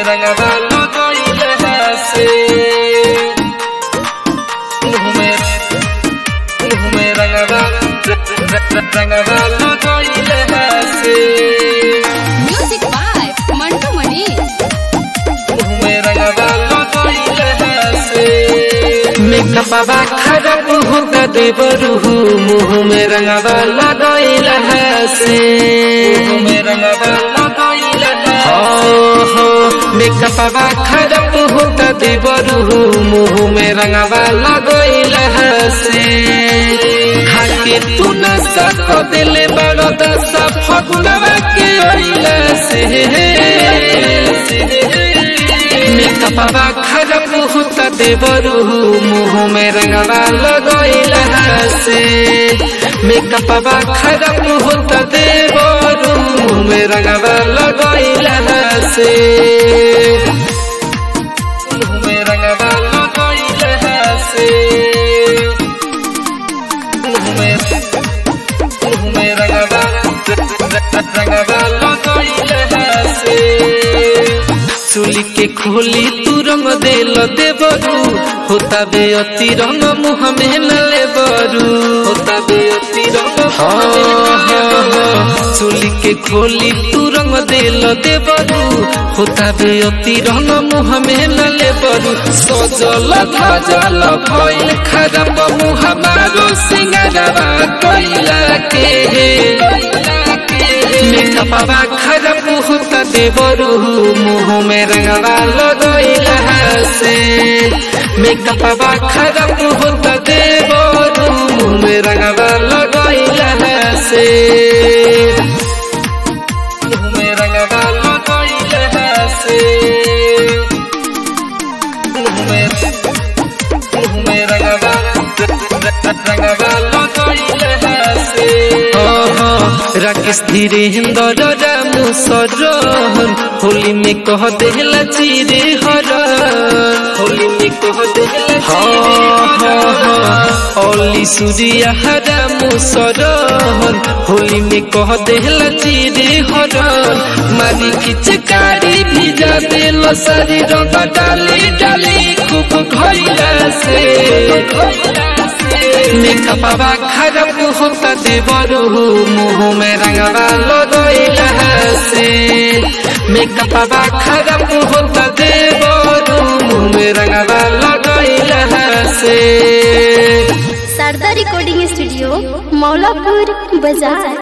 रंगवा लगइले से मुँह में मुँह में रंगवा रंगवा लगइले से म्यूजिक बाय मंटू मणि मुँह में रंगवा लगइले से मेकअपवा खराब होता देवरू मुँह में रंगवा लगइले से मुँह में रंगवा लगइले हो हो मेकअपवा खराब होता देवरू मुँह में रंगवा लगइले से खाके तू न सक दिले बड़ो दस फगुनवा के ओइले से मेकअपवा खराब होता देवरू मुँह में रंगवा लगइला से मेकअपवा खराब होता देवरू मुँह में रंगवा लगइला से मुँह में रंगवा लगइला से मुँह में मुँह में रंगवा रंगवा लगइला से चुली के खोली तू रंग देल देवरू होता बे अति रंग मुँह में न लेबरू होता बे अति रंग चुली के खोली तू रंग देल देवरू होता बे अति रंग मुँह में न लेबरू सजल धजल भइल खराब मुँह मारो सिंगारवा कैला के मेकअपवा खराब होता देवरू मुँह में रंगवा लगइला से मेकअपवा खराब होता देवरू मुँह में रंगवा लगइला से मुँह में रंगवा लगइला से मुँह में मुँह में रंगवा रंगवा लगइला से राकेश धीरेन्द्र रामू सरहन होली में कह देला चिरे हर होली में कह देला ओली सूर्या रामू सरहन होली में कह देला चिरे हर मारी खिचकारी भिजा देल सारी रंग डाली डाली खूब घइला से मेकअपवा खराब होता देवरू मुँह में रंगवा लगइला से मेकअपवा खराब होता देवरू मुँह में रंगवा लगइला से शारदा रिकॉर्डिंग स्टूडियो मौलापुर बाजार